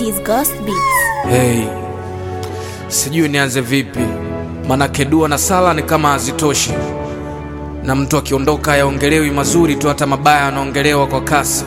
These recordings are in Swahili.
is Ghost Beats. Hey, sijui nianze vipi, manake dua na sala ni kama hazitoshi, na mtu akiondoka hayaongelewi mazuri tu, hata mabaya anaongelewa kwa kasi.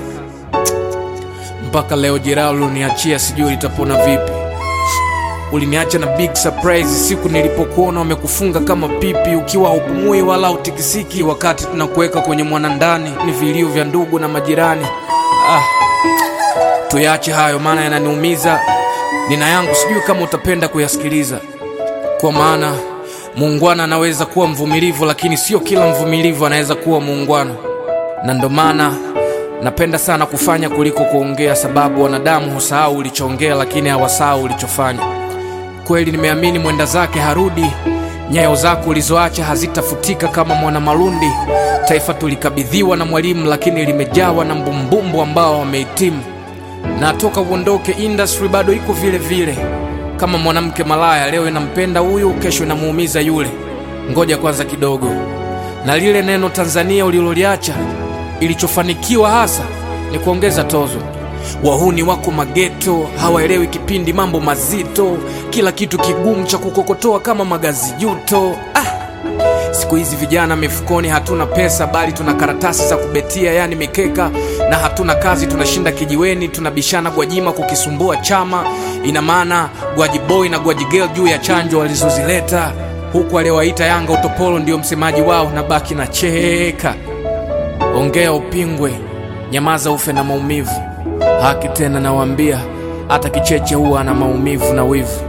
Mpaka leo jeraha uliniachia sijui litapona vipi. Uliniacha na big surprise siku nilipokuona wamekufunga kama pipi, ukiwa haupumui wala utikisiki, wakati tunakuweka kwenye mwanandani, ni vilio vya ndugu na majirani. Ah, tuyache hayo, maana yananiumiza. Nina yangu, sijui kama utapenda kuyasikiliza, kwa maana muungwana anaweza kuwa mvumilivu, lakini sio kila mvumilivu anaweza kuwa muungwana, na ndo maana napenda sana kufanya kuliko kuongea, sababu wanadamu husahau ulichoongea, lakini hawasahau ulichofanya. Kweli nimeamini mwenda zake harudi, nyayo zako ulizoacha hazitafutika kama mwana malundi. Taifa tulikabidhiwa na mwalimu, lakini limejawa na mbumbumbu ambao wamehitimu na toka uondoke industry bado iko vile vile, kama mwanamke malaya. Leo inampenda huyu, kesho inamuumiza yule. Ngoja kwanza kidogo, na lile neno Tanzania uliloliacha, ilichofanikiwa hasa ni kuongeza tozo. Wahuni wako mageto, hawaelewi kipindi, mambo mazito, kila kitu kigumu cha kukokotoa kama magazi juto. Ah, Siku hizi vijana mifukoni hatuna pesa, bali tuna karatasi za kubetia, yani mikeka, na hatuna kazi, tunashinda kijiweni, tunabishana Gwajima kukisumbua chama. Ina maana Gwaji boy na Gwaji girl juu ya chanjo walizozileta, huku aliyowaita Yanga utopolo ndio msemaji wao, na baki na cheka. Ongea upingwe, nyamaza ufe na maumivu. Haki tena nawaambia, hata kicheche huwa ana maumivu na wivu.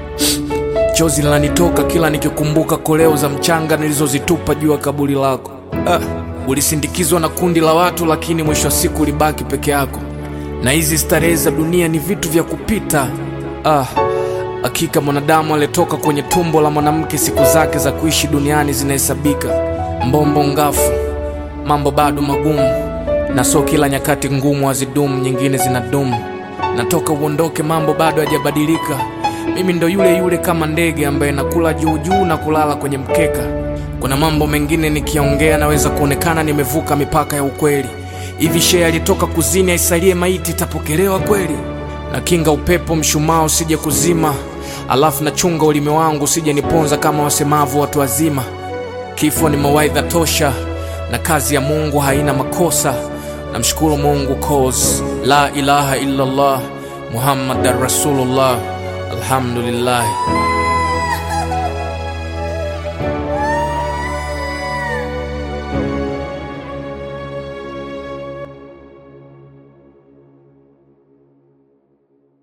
Chozi linanitoka kila nikikumbuka koleo za mchanga nilizozitupa juu ya kaburi lako. Ah, ulisindikizwa na kundi la watu, lakini mwisho wa siku ulibaki peke yako, na hizi starehe za dunia ni vitu vya kupita. Ah, hakika mwanadamu aliyetoka kwenye tumbo la mwanamke, siku zake za kuishi duniani zinahesabika. Mbombo ngafu, mambo bado magumu, na so kila nyakati ngumu hazidumu, nyingine zinadumu. Natoka uondoke, mambo bado hajabadilika. Mimi ndo yule yule kama ndege ambaye nakula juu juu na kulala kwenye mkeka. Kuna mambo mengine nikiongea naweza kuonekana nimevuka mipaka ya ukweli. Hivi shee alitoka kuzini aisalie maiti itapokelewa kweli? Na kinga upepo mshumaa usije kuzima, alafu nachunga ulimi wangu usije niponza kama wasemavu watu wazima. Kifo ni mawaidha tosha, na kazi ya Mungu haina makosa. Namshukuru Mungu cause la ilaha illallah Muhammadan Rasulullah. Alhamdulillah.